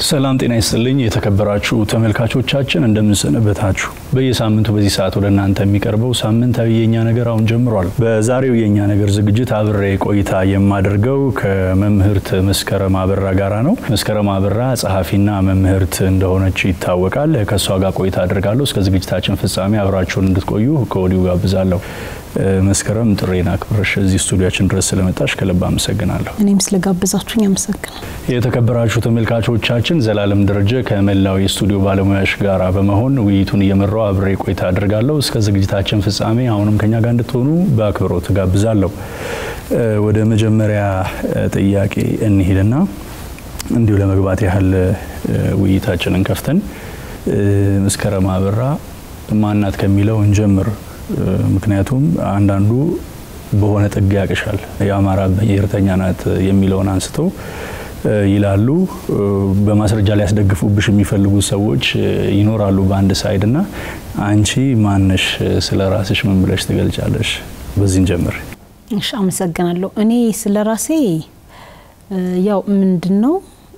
ሰላም ጤና ይስጥልኝ የተከበራችሁ ተመልካቾቻችን እንደምንሰነበታችሁ። በየሳምንቱ በዚህ ሰዓት ወደ እናንተ የሚቀርበው ሳምንታዊ የእኛ ነገር አሁን ጀምሯል። በዛሬው የእኛ ነገር ዝግጅት አብሬ ቆይታ የማደርገው ከመምህርት መስከረም አበራ ጋራ ነው። መስከረም አበራ ጸሐፊና መምህርት እንደሆነች ይታወቃል። ከእሷ ጋር ቆይታ አድርጋለሁ። እስከ ዝግጅታችን ፍጻሜ አብራችሁን እንድትቆዩ ከወዲሁ ጋብዛለሁ። መስከረም ጥሬን አክብረሽ እዚህ ስቱዲያችን ድረስ ስለመጣሽ ከልብ አመሰግናለሁ። እኔም ስለጋበዛችሁኝ አመሰግናለሁ። የተከበራችሁ ተመልካቾቻችን ዘላለም ደረጀ ከመላው የስቱዲዮ ባለሙያዎች ጋር በመሆን ውይይቱን እየመራው አብሬ ቆይታ አድርጋለሁ። እስከ ዝግጅታችን ፍጻሜ አሁንም ከኛ ጋር እንድትሆኑ በአክብሮት ጋብዛለሁ። ወደ መጀመሪያ ጥያቄ እንሂድና እንዲሁ ለመግባት ያህል ውይይታችንን ከፍተን መስከረም አበራ ማናት ከሚለው እንጀምር። ምክንያቱም አንዳንዱ በሆነ ጥግ ያቅሻል። የአማራ ብሔርተኛ ናት የሚለውን አንስተው ይላሉ። በማስረጃ ሊያስደግፉብሽ የሚፈልጉ ሰዎች ይኖራሉ በአንድ ሳይድ እና አንቺ ማነሽ? ስለ ራስሽ ምን ብለሽ ትገልጫለሽ? በዚህን ጀምር። እሺ፣ አመሰግናለሁ። እኔ ስለ ራሴ ያው ምንድን ነው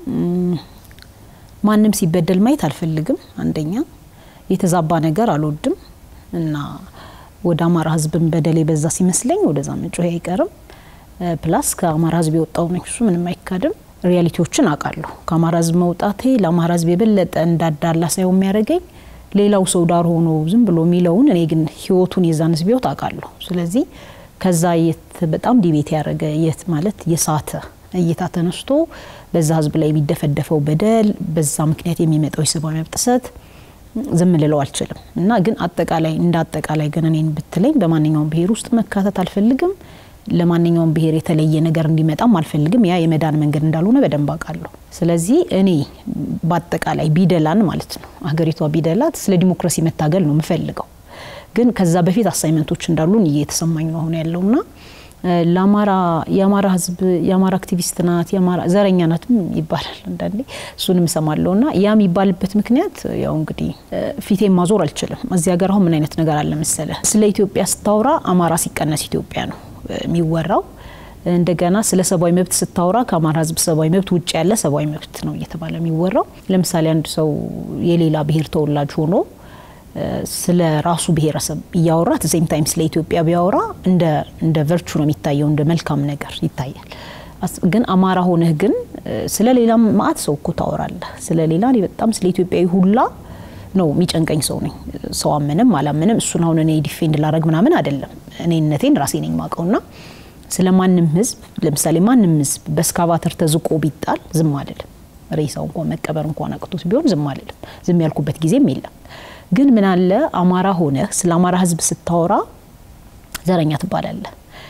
ማንም ሲበደል ማየት አልፈልግም። አንደኛ የተዛባ ነገር አልወድም እና ወደ አማራ ሕዝብን በደል የበዛ ሲመስለኝ ወደዛ መጮህ አይቀርም። ፕላስ ከአማራ ሕዝብ የወጣው ነኝ፣ እሱ ምንም አይካድም። ሪያሊቲዎችን አውቃለሁ። ከአማራ ሕዝብ መውጣቴ ለአማራ ሕዝብ የበለጠ እንዳዳላ ሳይሆን የሚያደርገኝ ሌላው ሰው ዳር ሆኖ ዝም ብሎ የሚለውን እኔ ግን ህይወቱን የዛን ሕዝብ ህይወት አውቃለሁ። ስለዚህ ከዛ የት በጣም ዲቤት ያደረገ የት ማለት የሳተ እይታ ተነስቶ በዛ ሕዝብ ላይ የሚደፈደፈው በደል በዛ ምክንያት የሚመጣው የሰብአዊ መብት ጥሰት ዝም ልለው አልችልም እና ግን አጠቃላይ እንደ አጠቃላይ ግን እኔን ብትለኝ በማንኛውም ብሔር ውስጥ መካተት አልፈልግም። ለማንኛውም ብሔር የተለየ ነገር እንዲመጣም አልፈልግም። ያ የመዳን መንገድ እንዳልሆነ በደንብ አውቃለሁ። ስለዚህ እኔ በአጠቃላይ ቢደላን ማለት ነው ሀገሪቷ ቢደላት ስለ ዲሞክራሲ መታገል ነው የምፈልገው። ግን ከዛ በፊት አሳይመንቶች እንዳሉን እየተሰማኝ ነው አሁን ያለውና ለአማራ የአማራ ህዝብ የአማራ አክቲቪስት ናት የአማራ ዘረኛ ናትም ይባላል አንዳንዴ እሱንም እሰማለሁ ና ያ የሚባልበት ምክንያት ያው እንግዲህ ፊቴን ማዞር አልችልም እዚህ ሀገር አሁን ምን አይነት ነገር አለ መሰለ ስለ ኢትዮጵያ ስታወራ አማራ ሲቀነስ ኢትዮጵያ ነው የሚወራው እንደገና ስለ ሰብአዊ መብት ስታወራ ከአማራ ህዝብ ሰብአዊ መብት ውጭ ያለ ሰብአዊ መብት ነው እየተባለ የሚወራው ለምሳሌ አንድ ሰው የሌላ ብሔር ተወላጅ ሆኖ ስለ ራሱ ብሔረሰብ እያወራ ሴም ታይም ስለ ኢትዮጵያ ቢያወራ እንደ ቨርቹ ነው የሚታየው፣ እንደ መልካም ነገር ይታያል። ግን አማራ ሆነህ ግን ስለ ሌላ ማአት ሰው እኮ ታወራለህ። ስለ ሌላ እኔ በጣም ስለ ኢትዮጵያዊ ሁላ ነው የሚጨንቀኝ ሰው ነኝ። ሰው አመንም አላመንም እሱን አሁን እኔ ዲፌንድ ላረግ ምናምን አይደለም። እኔነቴን ራሴ ነኝ ማቀውና ስለ ማንም ህዝብ ለምሳሌ ማንም ህዝብ በስካቫተር ተዝቆ ቢጣል ዝም አልልም። ሬሳው እንኳን መቀበር እንኳን አቅቶት ቢሆን ዝም አልልም። ዝም ያልኩበት ጊዜም የለም። ግን ምን አለ አማራ ሆነህ ስለ አማራ ህዝብ ስታወራ ዘረኛ ትባላለህ።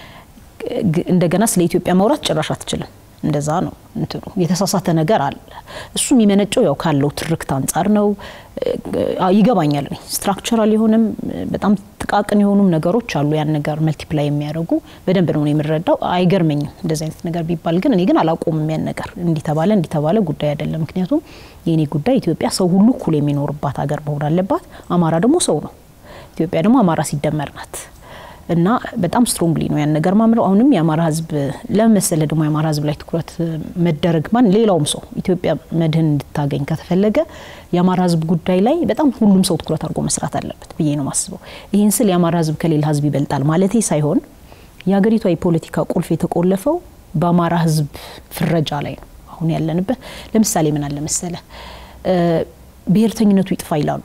እንደገና ስለ ኢትዮጵያ ማውራት ጭራሽ አትችልም። እንደዛ ነው እንትኑ የተሳሳተ ነገር አለ። እሱ የሚመነጨው ያው ካለው ትርክት አንጻር ነው። ይገባኛል። ስትራክቸራል የሆንም በጣም ጥቃቅን የሆኑም ነገሮች አሉ። ያን ነገር መልቲፕላይ የሚያደርጉ በደንብ ነው የምረዳው። አይገርመኝም እንደዚህ አይነት ነገር ቢባል፣ ግን እኔ ግን አላቆምም። ያን ነገር እንዲተባለ እንዲተባለ ጉዳይ አይደለም። ምክንያቱም የእኔ ጉዳይ ኢትዮጵያ ሰው ሁሉ እኩል የሚኖርባት ሀገር መሆን አለባት። አማራ ደግሞ ሰው ነው። ኢትዮጵያ ደግሞ አማራ ሲደመር ናት። እና በጣም ስትሮንግሊ ነው ያን ነገር ማምለው። አሁንም የአማራ ህዝብ ለመሰለ ደግሞ የአማራ ህዝብ ላይ ትኩረት መደረግ ማን ሌላውም ሰው ኢትዮጵያ መድህን እንድታገኝ ከተፈለገ የአማራ ህዝብ ጉዳይ ላይ በጣም ሁሉም ሰው ትኩረት አድርጎ መስራት አለበት ብዬ ነው ማስበው። ይህን ስል የአማራ ህዝብ ከሌላ ህዝብ ይበልጣል ማለቴ ሳይሆን የሀገሪቷ የፖለቲካ ቁልፍ የተቆለፈው በአማራ ህዝብ ፍረጃ ላይ ነው አሁን ያለንበት። ለምሳሌ ምን አለ መሰለ ብሔርተኝነቱ ይጥፋ ይላሉ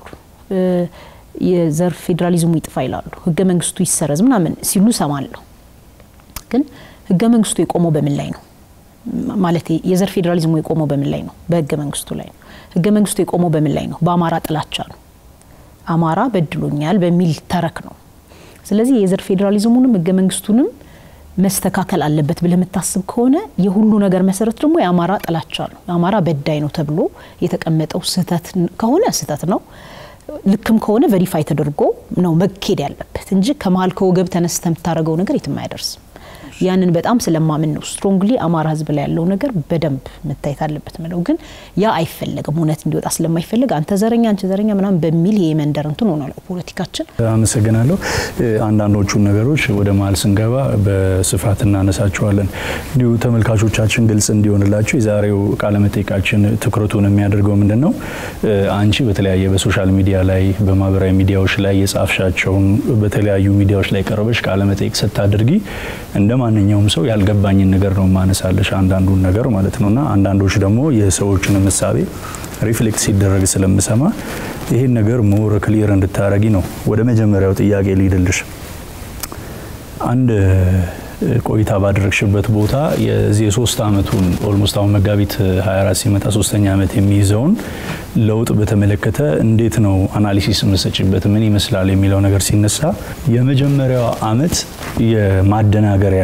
የዘር ፌዴራሊዝሙ ይጥፋ ይላሉ። ህገ መንግስቱ ይሰረዝ ምናምን ሲሉ ሰማለሁ። ግን ህገ መንግስቱ የቆመው በምን ላይ ነው? ማለት የዘር ፌዴራሊዝሙ የቆመው በምን ላይ ነው? በህገ መንግስቱ ላይ ነው። ህገ መንግስቱ የቆመው በምን ላይ ነው? በአማራ ጥላቻ ነው። አማራ በድሎኛል በሚል ተረክ ነው። ስለዚህ የዘር ፌዴራሊዝሙንም ህገ መንግስቱንም መስተካከል አለበት ብለህ የምታስብ ከሆነ የሁሉ ነገር መሰረት ደግሞ የአማራ ጥላቻ ነው። የአማራ በዳይ ነው ተብሎ የተቀመጠው ስህተት ከሆነ ስህተት ነው ልክም ከሆነ ቨሪፋይ ተደርጎ ነው መኬድ ያለበት እንጂ ከመሀል ከወገብ ተነስተ የምታደርገው ነገር የትም አያደርስም። ያንን በጣም ስለማምን ነው ስትሮንግሊ አማራ ህዝብ ላይ ያለው ነገር በደንብ መታየት አለበት ምለው። ግን ያ አይፈለግም፣ እውነት እንዲወጣ ስለማይፈልግ አንተ ዘረኛ አንቺ ዘረኛ ምናምን በሚል የመንደር እንትን ሆኗል ፖለቲካችን። አመሰግናለሁ። አንዳንዶቹን ነገሮች ወደ መሀል ስንገባ በስፋት እናነሳቸዋለን። እንዲሁ ተመልካቾቻችን ግልጽ እንዲሆንላቸው የዛሬው ቃለመጠይቃችን ትኩረቱን የሚያደርገው ምንድን ነው? አንቺ በተለያየ በሶሻል ሚዲያ ላይ በማህበራዊ ሚዲያዎች ላይ የጻፍሻቸውን በተለያዩ ሚዲያዎች ላይ ቀርበሽ ቃለመጠይቅ ስታደርጊ እንደ ማንኛውም ሰው ያልገባኝን ነገር ነው ማነሳለሽ፣ አንዳንዱን ነገር ማለት ነው። እና አንዳንዶች ደግሞ የሰዎችን ምሳቤ ሪፍሌክት ሲደረግ ስለምሰማ ይህን ነገር ሞር ክሊር እንድታረጊ ነው። ወደ መጀመሪያው ጥያቄ ልሂድልሽ። አንድ ቆይታ ባደረግሽበት ቦታ የዚህ የሶስት አመቱን ኦልሞስት አሁን መጋቢት 24 ሲመጣ ሶስተኛ ዓመት የሚይዘውን ለውጥ በተመለከተ እንዴት ነው አናሊሲስ የምሰጭበት ምን ይመስላል የሚለው ነገር ሲነሳ የመጀመሪያው አመት የማደናገሪያ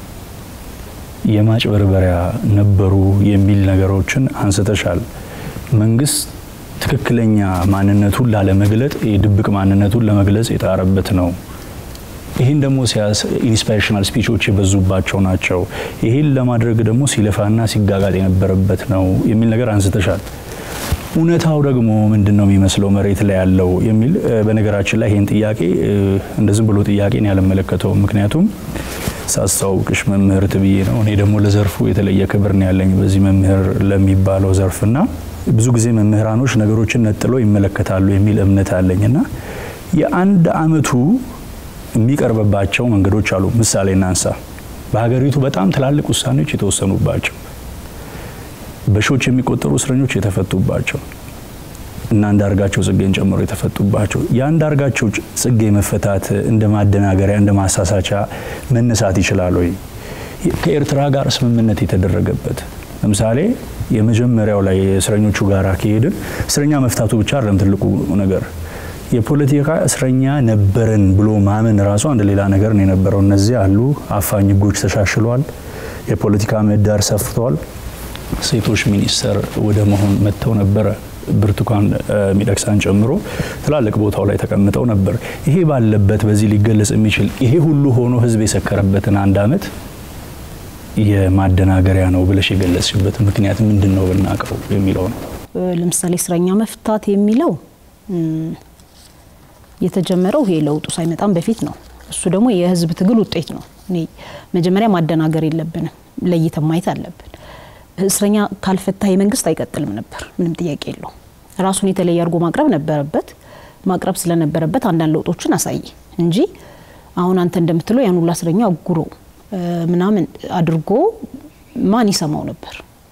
የማጭበርበሪያ ነበሩ የሚል ነገሮችን አንስተሻል። መንግስት ትክክለኛ ማንነቱን ላለመግለጥ የድብቅ ማንነቱን ለመግለጽ የጣረበት ነው። ይህን ደግሞ ኢንስፓይሬሽናል ስፒቾች የበዙባቸው ናቸው። ይህን ለማድረግ ደግሞ ሲለፋና ሲጋጋጥ የነበረበት ነው የሚል ነገር አንስተሻል። እውነታው ደግሞ ምንድን ነው የሚመስለው መሬት ላይ ያለው የሚል በነገራችን ላይ ይህን ጥያቄ እንደ ዝም ብሎ ጥያቄን ያለመለከተው ምክንያቱም ሳስታውቅሽ መምህርት ብዬ ነው። እኔ ደግሞ ለዘርፉ የተለየ ክብር ነው ያለኝ በዚህ መምህር ለሚባለው ዘርፍና ብዙ ጊዜ መምህራኖች ነገሮችን ነጥለው ይመለከታሉ የሚል እምነት አለኝና የአንድ አመቱ የሚቀርብባቸው መንገዶች አሉ። ምሳሌ እናንሳ። በሀገሪቱ በጣም ትላልቅ ውሳኔዎች የተወሰኑባቸው፣ በሺዎች የሚቆጠሩ እስረኞች የተፈቱባቸው እና አንዳርጋቸው ጽጌን ጨምሮ የተፈቱባቸው የአንዳርጋቸው ጽጌ መፈታት እንደ ማደናገሪያ እንደ ማሳሳቻ መነሳት ይችላል ወይ? ከኤርትራ ጋር ስምምነት የተደረገበት ለምሳሌ የመጀመሪያው ላይ የእስረኞቹ ጋር ከሄድን እስረኛ መፍታቱ ብቻ አይደለም ትልቁ ነገር የፖለቲካ እስረኛ ነበረን ብሎ ማመን ራሱ አንድ ሌላ ነገር ነው የነበረው። እነዚህ አሉ አፋኝ ህጎች ተሻሽለዋል። የፖለቲካ ምህዳር ሰፍተዋል። ሴቶች ሚኒስተር ወደ መሆን መጥተው ነበረ። ብርቱካን ሚደቅሳን ጨምሮ ትላልቅ ቦታው ላይ ተቀምጠው ነበር። ይሄ ባለበት በዚህ ሊገለጽ የሚችል ይሄ ሁሉ ሆኖ ህዝብ የሰከረበትን አንድ አመት የማደናገሪያ ነው ብለሽ የገለጽሽበት ምክንያት ምንድን ነው ብናውቀው የሚለው ነው። ለምሳሌ እስረኛ መፍታት የሚለው የተጀመረው ይሄ ለውጡ ሳይመጣም በፊት ነው። እሱ ደግሞ የህዝብ ትግል ውጤት ነው። እኔ መጀመሪያ ማደናገር የለብንም፣ ለይተን ማየት አለብን። እስረኛ ካልፈታ የመንግስት አይቀጥልም ነበር፣ ምንም ጥያቄ የለው። ራሱን የተለየ አድርጎ ማቅረብ ነበረበት። ማቅረብ ስለነበረበት አንዳንድ ለውጦችን አሳየ እንጂ አሁን አንተ እንደምትለው ያን ሁላ እስረኛ አጉሮ ምናምን አድርጎ ማን ይሰማው ነበር?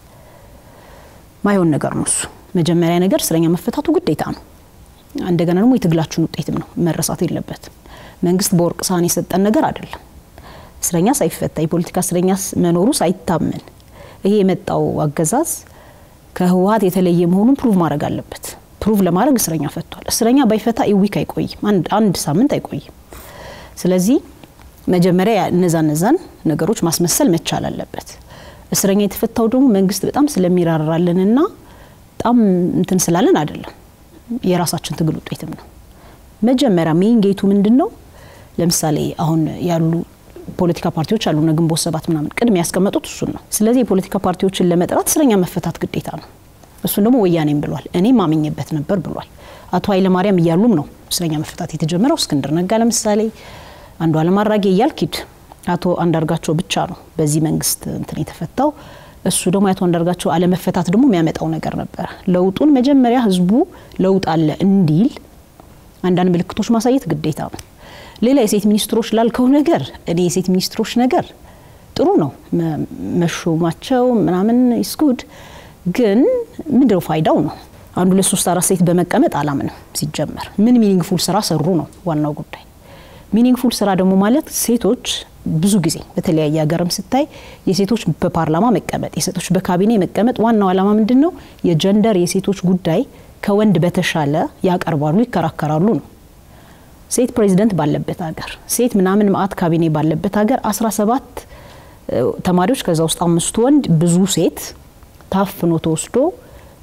ማይሆን ነገር ነው እሱ። መጀመሪያ ነገር እስረኛ መፈታቱ ግዴታ ነው። እንደገና ደግሞ የትግላችን ውጤትም ነው፣ መረሳት የለበትም። መንግስት በወርቅ ሳህን የሰጠን ነገር አይደለም። እስረኛ ሳይፈታ የፖለቲካ እስረኛ መኖሩ ሳይታመን ይሄ የመጣው አገዛዝ ከህወሀት የተለየ መሆኑን ፕሩቭ ማድረግ አለበት። ፕሩቭ ለማድረግ እስረኛ ፈቷል። እስረኛ ባይፈታ ኢዊክ አይቆይም፣ አንድ ሳምንት አይቆይም። ስለዚህ መጀመሪያ እነዛ እነዛን ነገሮች ማስመሰል መቻል አለበት። እስረኛ የተፈታው ደግሞ መንግስት በጣም ስለሚራራልንና በጣም እንትን ስላለን አይደለም የራሳችን ትግል ውጤትም ነው። መጀመሪያ ሜይን ጌቱ ምንድን ነው? ለምሳሌ አሁን ያሉ ፖለቲካ ፓርቲዎች አሉ፣ እነ ግንቦት ሰባት ምናምን ቅድሚያ ያስቀመጡት እሱን ነው። ስለዚህ የፖለቲካ ፓርቲዎችን ለመጥራት እስረኛ መፈታት ግዴታ ነው። እሱን ደግሞ ወያኔም ብሏል፣ እኔም ማምኜበት ነበር ብሏል። አቶ ኃይለማርያም እያሉም ነው እስረኛ መፈታት የተጀመረው። እስክንድር ነጋ ለምሳሌ፣ አንዱዓለም አራጌ እያልክ ሂድ። አቶ አንዳርጋቸው ብቻ ነው በዚህ መንግስት እንትን የተፈታው። እሱ ደግሞ የአቶ አንዳርጋቸው አለመፈታት ደግሞ የሚያመጣው ነገር ነበረ። ለውጡን መጀመሪያ ህዝቡ ለውጥ አለ እንዲል አንዳንድ ምልክቶች ማሳየት ግዴታ ነው። ሌላ የሴት ሚኒስትሮች ላልከው ነገር እኔ የሴት ሚኒስትሮች ነገር ጥሩ ነው መሾማቸው ምናምን ይስጉድ፣ ግን ምንድነው ፋይዳው ነው? አንዱ ሁለት ሶስት አራት ሴት በመቀመጥ አላምንም። ሲጀመር ምን ሚኒንግፉል ስራ ሰሩ ነው ዋናው ጉዳይ። ሚኒንግፉል ስራ ደግሞ ማለት ሴቶች ብዙ ጊዜ በተለያየ ሀገርም ስታይ የሴቶች በፓርላማ መቀመጥ፣ የሴቶች በካቢኔ መቀመጥ ዋናው ዓላማ ምንድን ነው? የጀንደር የሴቶች ጉዳይ ከወንድ በተሻለ ያቀርባሉ፣ ይከራከራሉ ነው። ሴት ፕሬዚደንት ባለበት ሀገር፣ ሴት ምናምን ማአት ካቢኔ ባለበት ሀገር 17 ተማሪዎች ከዛ ውስጥ አምስቱ ወንድ ብዙ ሴት ታፍኖ ተወስዶ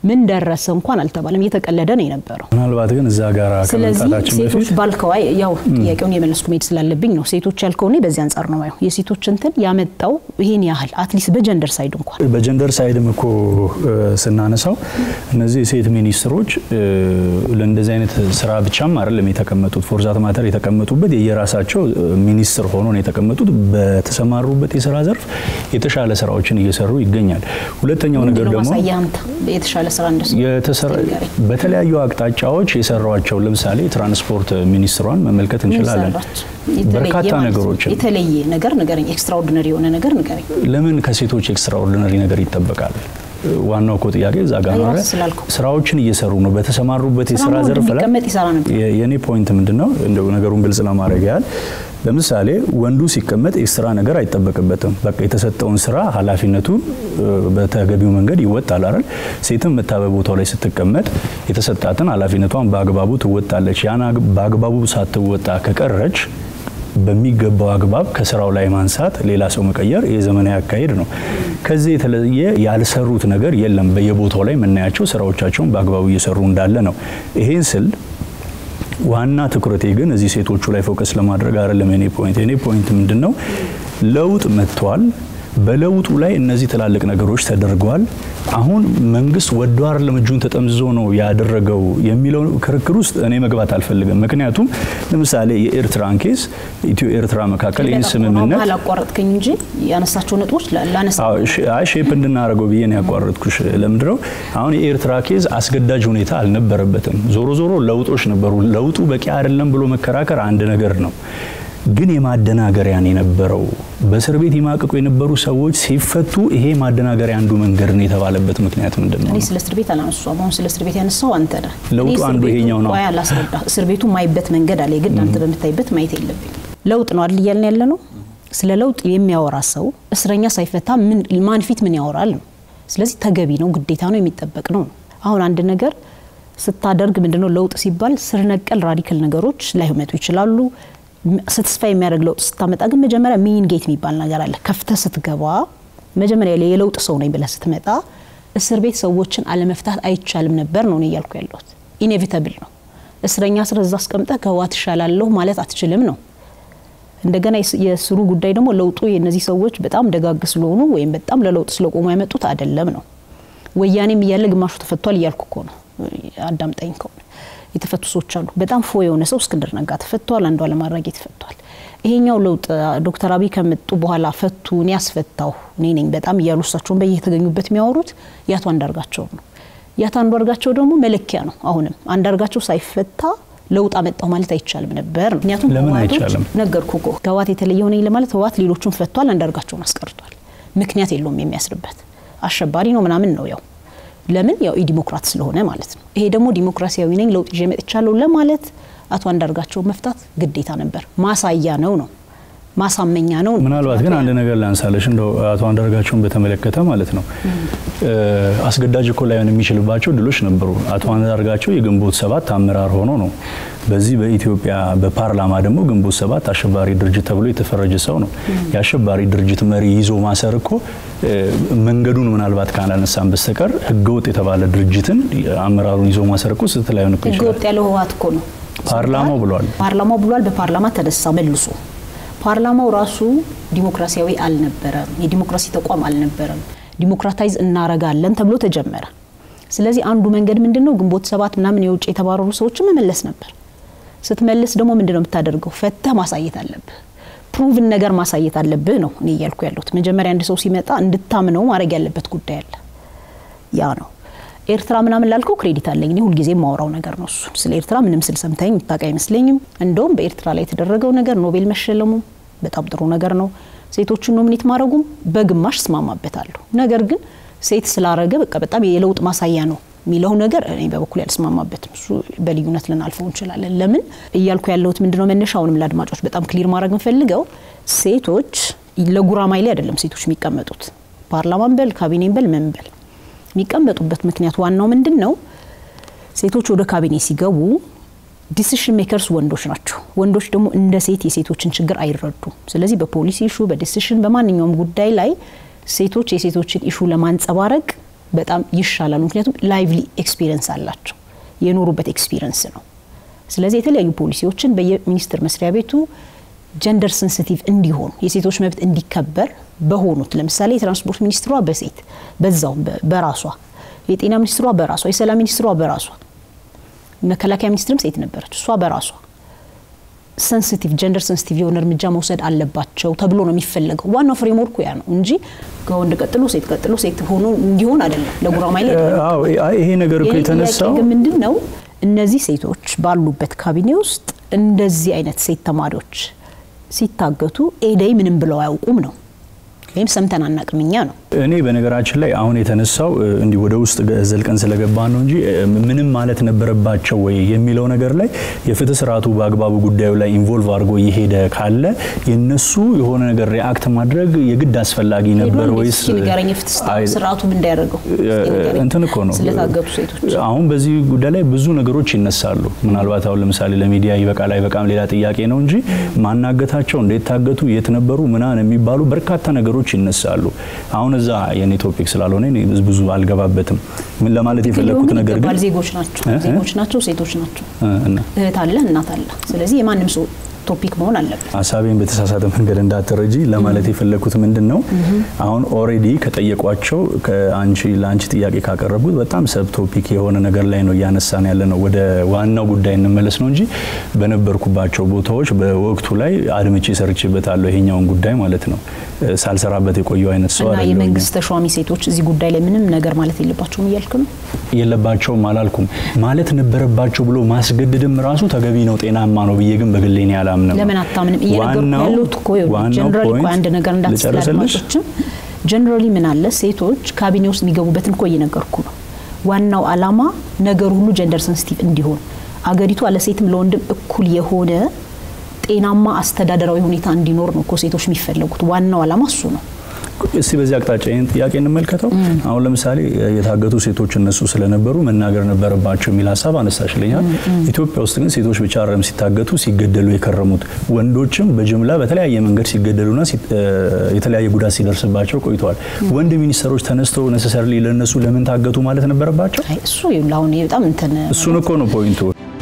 ምን ደረሰ እንኳን አልተባለም። እየተቀለደ ነው የነበረው። ምናልባት ግን እዛ ጋር ስለዚህ ከመምጣታችን ሴቶች በፊት ባልከው አይ ያው ጥያቄውን የመለስኩ መሄድ ስላለብኝ ነው። ሴቶች ያልከው እኔ በዚህ አንጻር ነው ማየው። የሴቶች እንትን ያመጣው ይሄን ያህል አትሊስት በጀንደር ሳይድ እንኳን በጀንደር ሳይድም እኮ እ፣ ስናነሳው እነዚህ የሴት ሚኒስትሮች እ፣ ለእንደዚህ አይነት ስራ ብቻም አይደለም የተቀመጡት። ፎርዛት ማተር የተቀመጡበት የየራሳቸው እ፣ ሚኒስትር ሆኖ ነው የተቀመጡት። በተሰማሩበት የስራ ዘርፍ የተሻለ ስራዎችን እየሰሩ ይገኛል። ሁለተኛው ነገር ምንድነው ደግሞ ማሳያ አንተ የተሻለ ስራ እንደሱ የተሰራ ንገረኝ። በተለያዩ አቅጣጫዎች የሰሯቸው ለምሳሌ ትራንስፖርት ሚኒስትሯን መመልከት ምን እንችላለን። ሰራች? የተለየ በርካታ ማለት ነው። ነገሮችን የተለየ ነገር ንገረኝ። ኤክስትራኦርዲነሪ የሆነ ነገር ንገረኝ። ለምን ከሴቶች ኤክስትራኦርዲነሪ ነገር ይጠበቃል? ዋናው እኮ ጥያቄ እዛ ጋር ነው። አይ፣ አይደል? ራስ ስላልከው። ስራዎችን እየሰሩ ነው በተሰማሩበት የስራ ስራውን ዘርፍ ላይ ቢቀመጥ ይሰራ ነበር። የ- የኔ ፖይንት ምንድን ነው እንደው ነገሩን ግልጽ ለማድረግ ያህል ለምሳሌ ወንዱ ሲቀመጥ ኤክስትራ ነገር አይጠበቅበትም። በቃ የተሰጠውን ስራ ኃላፊነቱን እ፣ በተገቢው መንገድ ይወጣል አይደል? ሴትም መታ በቦታው ላይ ስትቀመጥ የተሰጣትን ኃላፊነቷን በአግባቡ ትወጣለች። ያን አግ- በአግባቡ ሳትወጣ ከቀረች በሚገባው አግባብ ከስራው ላይ ማንሳት፣ ሌላ ሰው መቀየር የዘመናዊ አካሄድ ነው። ከዚህ የተለየ ያልሰሩት ነገር የለም። በየቦታው ላይ የምናያቸው ስራዎቻቸውን በአግባቡ እየሰሩ እንዳለ ነው። ይሄን ስል ዋና ትኩረቴ ግን እዚህ ሴቶቹ ላይ ፎከስ ለማድረግ አይደለም። የኔ ፖይንት የኔ ፖይንት ምንድን ነው? ለውጥ መጥቷል። በለውጡ ላይ እነዚህ ትላልቅ ነገሮች ተደርገዋል። አሁን መንግስት ወዶ አይደለም እጁን ተጠምዝዞ ነው ያደረገው የሚለው ክርክር ውስጥ እኔ መግባት አልፈልግም። ምክንያቱም ለምሳሌ የኤርትራን ኬስ ኢትዮ ኤርትራ መካከል ይህን ስምምነት መሀል አቋረጥከኝ እንጂ ያነሳቸው ነጥቦች ላ- ላነሳ አዎ፣ እሺ፣ አይ ሼፕ እንድናደርገው ብዬ ነው ያቋረጥኩሽ። ለምንድነው አሁን የኤርትራ ኬዝ አስገዳጅ ሁኔታ አልነበረበትም። ዞሮ ዞሮ ለውጦች ነበሩ። ለውጡ በቂ አይደለም ብሎ መከራከር አንድ ነገር ነው። ግን የማደናገሪያን የነበረው በእስር ቤት ይማቅቁ የነበሩ ሰዎች ሲፈቱ ይሄ ማደናገሪያ አንዱ መንገድ ነው የተባለበት ምክንያት ምንድን ነው? እኔ ስለ እስር ቤት አላነሳሁም። አሁን ስለ እስር ቤት ያነሳው አንተ ነህ። ለውጡ እኔ እስር አንዱ ቤቱን ይሄኛው ነው። ቆይ አላስረዳ። እስር ቤቱ ማይበት መንገድ አለ። የግድ አንተ በምታይበት ማየት የለብኝ። ለውጥ ነው አይደል እያልን ያለ ነው። ስለ ለውጥ የሚያወራ ሰው እስረኛ ሳይፈታ ምን ማን ፊት ምን ያወራል ነው። ስለዚህ ተገቢ ነው፣ ግዴታ ነው፣ የሚጠበቅ ነው። አሁን አንድ ነገር ስታደርግ ምንድነው ለውጥ ሲባል ስር ነቀል ራዲካል ነገሮች ላይመጡ ይችላሉ። ስትስፋ የሚያደርግ ለውጥ ስታመጣ ግን መጀመሪያ ሚን ጌት የሚባል ነገር አለ። ከፍተህ ስትገባ መጀመሪያ ላይ የለውጥ ሰው ነኝ ብለህ ስትመጣ እስር ቤት ሰዎችን አለመፍታት አይቻልም ነበር ነው እኔ እያልኩ ያለሁት። ኢኔቪታብል ነው። እስረኛ ስር እዛ አስቀምጠህ ከህወሓት እሻላለሁ ማለት አትችልም ነው። እንደገና የስ- የስሩ ጉዳይ ደግሞ ለውጡ የእነዚህ ሰዎች በጣም ደጋግ ስለሆኑ ወይም በጣም ለለውጥ ስለቆሙ ያመጡት አይደለም ነው። ወያኔም እያለ ግማሹ ተፈቷል እያልኩ እኮ ነው። አዳምጠኝ ከሆነ የተፈቱ ሰዎች አሉ። በጣም ፎ የሆነ ሰው እስክንድር ነጋ ተፈቷል፣ አንዷለም አራጌ ተፈቷል። ይሄኛው ለውጥ ዶክተር አብይ ከመጡ በኋላ ፈቱ እኔ ያስፈታሁ እኔ ነኝ በጣም እያሉ እሳቸውን በየተገኙበት የሚያወሩት የአቶ አንዳርጋቸው ነው። የአቶ አንዳርጋቸው ደግሞ መለኪያ ነው። አሁንም አንዳርጋቸው ሳይፈታ ለውጥ አመጣሁ ማለት አይቻልም ነበር ነው። ምክንያቱም ለምን ህወሓቶች አይቻልም? ነገርኩ እኮ ከህወሓት የተለየ ሆነኝ ለማለት ህወሓት ሌሎቹን ፈቷል፣ አንዳርጋቸውን አስቀርቷል። ምክንያት የለውም የሚያስርበት አሸባሪ ነው ምናምን ነው ያው ለምን ያው ዲሞክራት ስለሆነ ማለት ነው። ይሄ ደግሞ ዲሞክራሲያዊ ነኝ ለውጥ ይዤ መጥቻለሁ ለማለት አቶ አንዳርጋቸው መፍታት ግዴታ ነበር። ማሳያ ነው ነው ማሳመኛ ነው። ምናልባት ግን አንድ ነገር ላንሳለሽ እንደው አቶ አንዳርጋቸውን በተመለከተ ማለት ነው አስገዳጅ እኮ ላይሆን የሚችልባቸው ድሎች ነበሩ። አቶ አንዳርጋቸው የግንቦት ሰባት አመራር ሆኖ ነው። በዚህ በኢትዮጵያ በፓርላማ ደግሞ ግንቦት ሰባት አሸባሪ ድርጅት ተብሎ የተፈረጀ ሰው ነው። የአሸባሪ ድርጅት መሪ ይዞ ማሰር እኮ መንገዱን ምናልባት ካላነሳን በስተቀር ህገወጥ የተባለ ድርጅትን አመራሩን ይዞ ማሰር እኮ ስህተት ላይሆን እኮ ይችላል። ህገወጥ ያለው ህወሓት እኮ ነው። ፓርላማው ብሏል። ፓርላማው ብሏል። በፓርላማ ተነሳ መልሶ ፓርላማው ራሱ ዲሞክራሲያዊ አልነበረም። የዲሞክራሲ ተቋም አልነበረም። ዲሞክራታይዝ እናረጋለን ተብሎ ተጀመረ። ስለዚህ አንዱ መንገድ ምንድን ነው? ግንቦት ሰባት ምናምን የውጭ የተባረሩ ሰዎችን መመለስ ነበር። ስትመልስ ደግሞ ምንድን ነው የምታደርገው? ፈተህ ማሳየት አለብህ። ፕሩቭን ነገር ማሳየት አለብህ ነው እኔ እያልኩ ያለሁት። መጀመሪያ አንድ ሰው ሲመጣ እንድታምነው ማድረግ ያለበት ጉዳይ አለ። ያ ነው ኤርትራ ምናምን ላልከው ክሬዲት አለኝ። እኔ ሁልጊዜ የማወራው ነገር ነው እሱ። ስለ ኤርትራ ምንም ስል ሰምታኝ የምታውቅ አይመስለኝም። እንደውም በኤርትራ ላይ የተደረገው ነገር ኖቤል መሸለሙ በጣም ጥሩ ነገር ነው። ሴቶችን ኖሚኔት ማድረጉም በግማሽ እስማማበታለሁ። ነገር ግን ሴት ስላረገ በቃ በጣም የለውጥ ማሳያ ነው የሚለው ነገር እኔ በበኩል ያልስማማበትም። እሱ በልዩነት ልናልፈው እንችላለን። ለምን እያልኩ ያለሁት ምንድነው መነሻውንም ለአድማጮች በጣም ክሊር ማድረግ የምፈልገው ሴቶች ለጉራማይሌ አይደለም ሴቶች የሚቀመጡት ፓርላማን በል ካቢኔን በል ምን በል የሚቀመጡበት ምክንያት ዋናው ምንድን ነው? ሴቶች ወደ ካቢኔ ሲገቡ ዲሲሽን ሜከርስ ወንዶች ናቸው። ወንዶች ደግሞ እንደ ሴት የሴቶችን ችግር አይረዱም። ስለዚህ በፖሊሲ ኢሹ፣ በዲሲሽን በማንኛውም ጉዳይ ላይ ሴቶች የሴቶችን ኢሹ ለማንጸባረቅ በጣም ይሻላሉ። ምክንያቱም ላይቭሊ ኤክስፒሪየንስ አላቸው፣ የኖሩበት ኤክስፒሪየንስ ነው። ስለዚህ የተለያዩ ፖሊሲዎችን በየሚኒስቴር መስሪያ ቤቱ ጀንደር ሴንሲቲቭ እንዲሆኑ የሴቶች መብት እንዲከበር በሆኑት ለምሳሌ የትራንስፖርት ሚኒስትሯ በሴት በዛው በራሷ የጤና ሚኒስትሯ በራሷ የሰላም ሚኒስትሯ በራሷ መከላከያ ሚኒስትርም ሴት ነበረች እሷ በራሷ ሰንሲቲቭ ጀንደር ሰንሲቲቭ የሆነ እርምጃ መውሰድ አለባቸው ተብሎ ነው የሚፈለገው። ዋናው ፍሬምወርኩ ያ ነው እንጂ ከወንድ ቀጥሎ ሴት ቀጥሎ ሴት ሆኖ እንዲሆን አይደለም። ለጉራማይሌ ይሄ ነገር እኮ የተነሳው ግን ምንድን ነው እነዚህ ሴቶች ባሉበት ካቢኔ ውስጥ እንደዚህ አይነት ሴት ተማሪዎች ሲታገቱ ኤደይ ምንም ብለው አያውቁም ነው ወይም ሰምተን አናቅም እኛ ነው። እኔ በነገራችን ላይ አሁን የተነሳው እንዲህ ወደ ውስጥ ዘልቀን ስለገባ ነው እንጂ ምንም ማለት ነበረባቸው ወይ የሚለው ነገር ላይ የፍትህ ስርዓቱ በአግባቡ ጉዳዩ ላይ ኢንቮልቭ አድርጎ እየሄደ ካለ የነሱ የሆነ ነገር ሪአክት ማድረግ የግድ አስፈላጊ ነበር ወይስ ንገረኝ። የፍትህ ስርዓቱ ምን እንዳያደርገው እንትን እኮ ነው ስለታገቱ ሴቶች አሁን በዚህ ጉዳይ ላይ ብዙ ነገሮች ይነሳሉ። ምናልባት አሁን ለምሳሌ ለሚዲያ ይበቃል አይበቃም ሌላ ጥያቄ ነው እንጂ ማናገታቸው፣ እንዴት ታገቱ፣ የት ነበሩ ምናምን የሚባሉ በርካታ ነገሮች ይነሳሉ። አሁን እዛ የኔ ቶፒክ ስላልሆነ ብዙ አልገባበትም። ምን ለማለት የፈለግኩት ነገር ግን ዜጎች ናቸው ዜጎች ናቸው ሴቶች ናቸው እህት አለ እናት አለ። ስለዚህ የማንም ሰው ቶፒክ መሆን አለበት። ሀሳቤን በተሳሳተ መንገድ እንዳትረጂ ለማለት የፈለግኩት ምንድን ነው፣ አሁን ኦልሬዲ ከጠየቋቸው ከአንቺ ለአንቺ ጥያቄ ካቀረብኩት በጣም ሰብ ቶፒክ የሆነ ነገር ላይ ነው እያነሳን ያለ ነው። ወደ ዋናው ጉዳይ እንመለስ ነው እንጂ በነበርኩባቸው ቦታዎች በወቅቱ ላይ አድምጬ ሰርቼበታለሁ። ይሄኛውን ጉዳይ ማለት ነው ሳልሰራበት የቆየው አይነት ሰው እና የመንግስት ተሿሚ ሴቶች እዚህ ጉዳይ ላይ ምንም ነገር ማለት የለባቸውም እያልክ ነው? የለባቸውም አላልኩም። ማለት ነበረባቸው ብሎ ማስገደድም ራሱ ተገቢ ነው ጤናማ ነው ብዬ ግን በግሌ እኔ አላምንም። ለምን አታምንም? እየነገርኩ ያሉት እኮ ጀነራሊ እኮ አንድ ነገር እንዳትስላልማጮችም ጀነራሊ ምን አለ ሴቶች ካቢኔ ውስጥ የሚገቡበትን እኮ እየነገርኩ ነው። ዋናው አላማ ነገሩ ሁሉ ጀንደር ሰንሲቲቭ እንዲሆን አገሪቷ ለሴትም ለወንድም እኩል የሆነ ጤናማ አስተዳደራዊ ሁኔታ እንዲኖር ነው እኮ ሴቶች የሚፈለጉት። ዋናው አላማ እሱ ነው። እስቲ በዚህ አቅጣጫ ይህን ጥያቄ እንመልከተው። አሁን ለምሳሌ የታገቱ ሴቶች እነሱ ስለነበሩ መናገር ነበረባቸው የሚል ሀሳብ አነሳሽልኛል። ኢትዮጵያ ውስጥ ግን ሴቶች ብቻ አይደለም ሲታገቱ ሲገደሉ የከረሙት ወንዶችም በጅምላ በተለያየ መንገድ ሲገደሉና የተለያየ ጉዳት ሲደርስባቸው ቆይተዋል። ወንድ ሚኒስትሮች ተነስተው ነሰሰርሊ ለእነሱ ለምን ታገቱ ማለት ነበረባቸው? እሱ አሁን በጣም እንትን እሱን እኮ ነው ፖይንቱ።